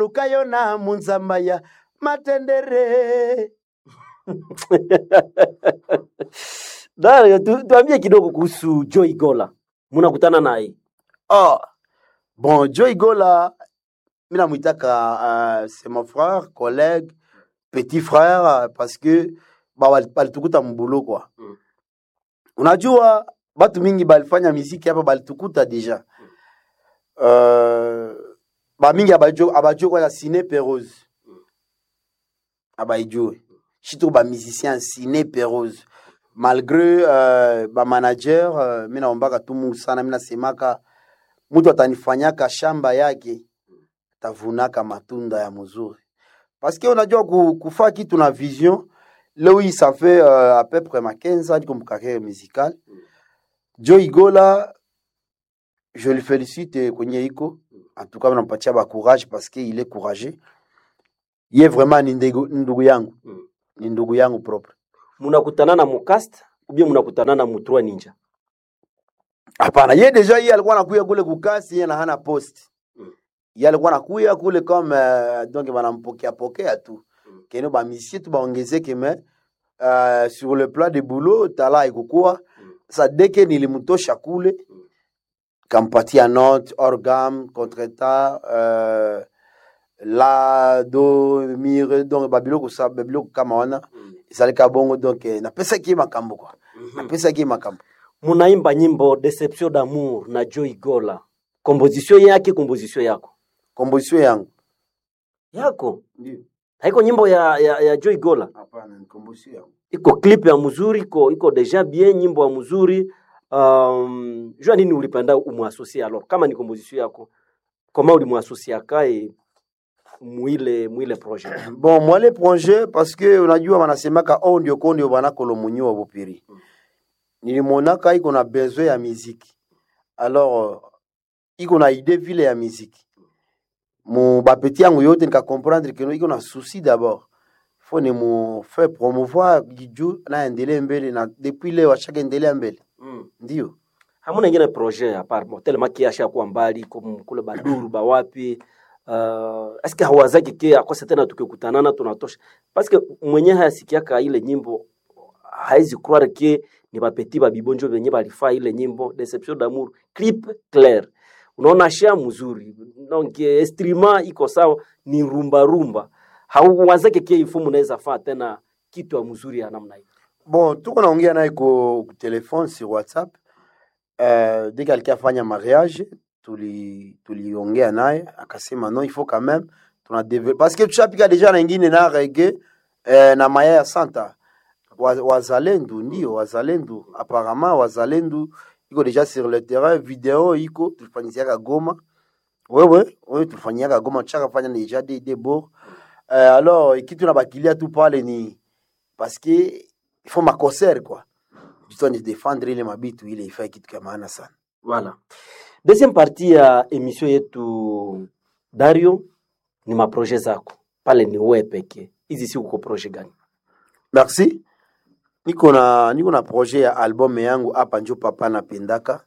lukayo na munzamba ya matendere Dario, tu, tuambie kidogo kuhusu Joy Gola, munakutana naye oh. bon joy gola mi namwitaka uh, c'est mon frère collègue petit frère uh, parce que ba- bali- balitukuta mbulu kwa Mm. unajua batu mingi balifanya miziki hapa balitukuta deja uh, bamingi abajue abajue kwanza sine perose abaijue surtout bamusicien sine perose malgré uh, bamanager uh, mi naombaka tu mungu sana mi nasemaka mtu atanifanyaka shamba yake tavunaka matunda ya mzuri paske unajua ku- kufaa kitu na vision leo hii ça fait uh, à peu près ma 15 ans niko mkarriere musicale Joe Igola je le félicite kwenye iko en tout cas nampatia ba courage parce que il est courageux ye vraiment ni ndegu- ni ndugu yangu Mm. ni ndugu yangu propre munakutana na mukast ubie munakutana na mutrua ninja hapana ye deja ye alikuwa anakuya kule kukasi ye na hana post Mm. ye alikuwa anakuya kule comme uh, donc banampokea pokea tu Mm. keno bamisie tu baongezeke me uh, sur le plan de boulot tala ikukua Mm. sa deke nilimtosha kule Mm. kampatia note orgam contreta uh, la do mire donc babiloko sa babiloko kama wana ezalika bongo donc eh, napesaki ye makambo kwa napesaki ye makambo munaimba nyimbo Deception d'amour na Joy Gola, komposition yake, komposition yako komposition yangu yako ndio haiko nyimbo ya, ya, ya Joy Gola, hapana ni komposition yangu iko clip ya mzuri, iko iko deja bien, nyimbo ya mzuri. Um, jua nini ulipenda umwasosie alors, kama ni komposition yako, koma ulimwasosie akae mwile mwile projet bon mwale projet parce que unajua wanasemaka o ndio ko ndio banakolo munyi wa bopiri nilimonaka iko na besoin ya miziki alors euh, iko na idée vile ya miziki mu bapeti yangu yote nikakomprendre keno iko na souci d'abord fo ni mu fait promouvoir jiju naendelee mbele na depuis leo ashaka endelea mbele mm. ndio hamuna ingine projet apart bon, tellement ki ashakuwa mbali kum- kule baduru bawapi uh, aske hawazaki ke akose tena tukikutanana tunatosha paske mwenye hayasikiaka ile nyimbo haizi croire ke ni bapeti babibonjo benye balifaa ile nyimbo deception d'amour clip clair unaona sha mzuri donc eh, instrument iko sawa ni rumba rumba hauwazake ke ifumu unaweza faa tena kitu ya mzuri ya namna hiyo bon tuko naongea naye ku ku telefone sur whatsapp euh, dès qu'alikuwa afanya mariage tuli tuliongea naye akasema non il faut quand même tuna develop parce que tushapika deja na ingine na rege eh, na maya ya santa Wa- wazalendo ndio wazalendo apparemment wazalendo iko deja sur le terrain video iko tulifanyiziaka goma wewe wewe tulifanyiaka goma tushaka fanya deja de de bord euh, alors kitu na bakilia tu pale ni parce que il faut makoser quoi jitoni défendre ile mabitu ile ifai kitu kya maana sana Voilà. Deuxième partie ya emission yetu Dario ni maproje zako pale, ni wewe pekee. Hizi siku uko proje gani? merci niko na niko na projet ya album yangu hapa njo papa napendaka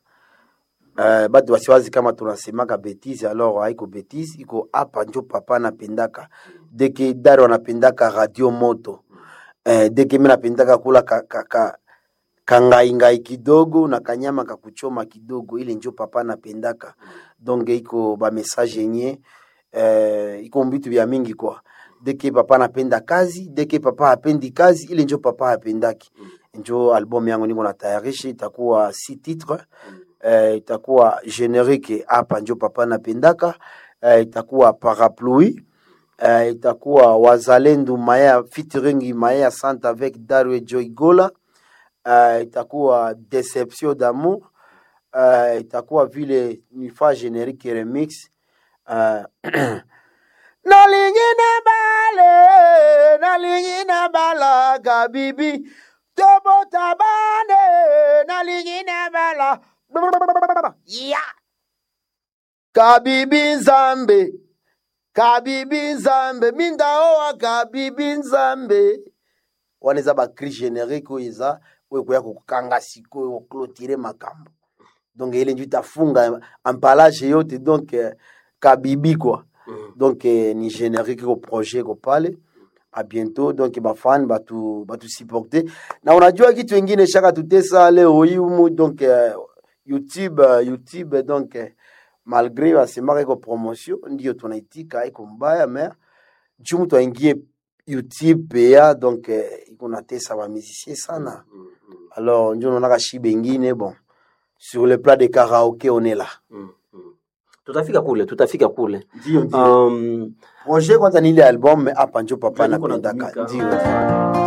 uh, batu wasiwazi kama tunasemaka betise alors haiko betise iko hapa njo papa napendaka deke dari wanapendaka radio moto uh, deke mi napendaka kula ka, ka, ka, kangaingai kidogo na kanyama kakuchoma kidogo ile njo papa napendaka donc iko bamessage yenye uh, iko mbitu vya mingi kwa deke papa napenda kazi deke papa hapendi kazi ile njo papa hapendaki njo album yangu niko natayarisha itakuwa si titre uh, itakuwa generique hapa njo papa napendaka uh, itakuwa parapluie uh, itakuwa wazalendo maya featuring maya sante avec Darwe Joy Gola uh, itakuwa deception d'amour uh, itakuwa vile nifa generique remix uh, nalingine bale nalingine balaga bibi tobotabane nalingine bala ya kabibi nzambe kabibi nzambe mindaowa kabibi nzambe wana eza bacri générique oyo eza oyo koya kokanga sikoyo koklotire makambo donc ele njo itafunga empalage yote donc eh, kabibi kwa donc eh, ni générique ko projet ko pale a bientôt donc bafani batu batusupporte na unajua kitu ingine shaka tutesa leo hii humu donc eh, youtube eh, youtube donc eh, malgré wasemaka iko promotion ndio tunaitika iko mbaya mais juu mtu aingie youtube pea donc eh, iko natesa bamusicien sana alors njo naonaka shi bengine bon sur le plat de karaoke on est là tutafika kule tutafika kule ndio um, projet kwanza ni ile album mais hapa njo papa Ndio niko napendaka natumika. ndio ndio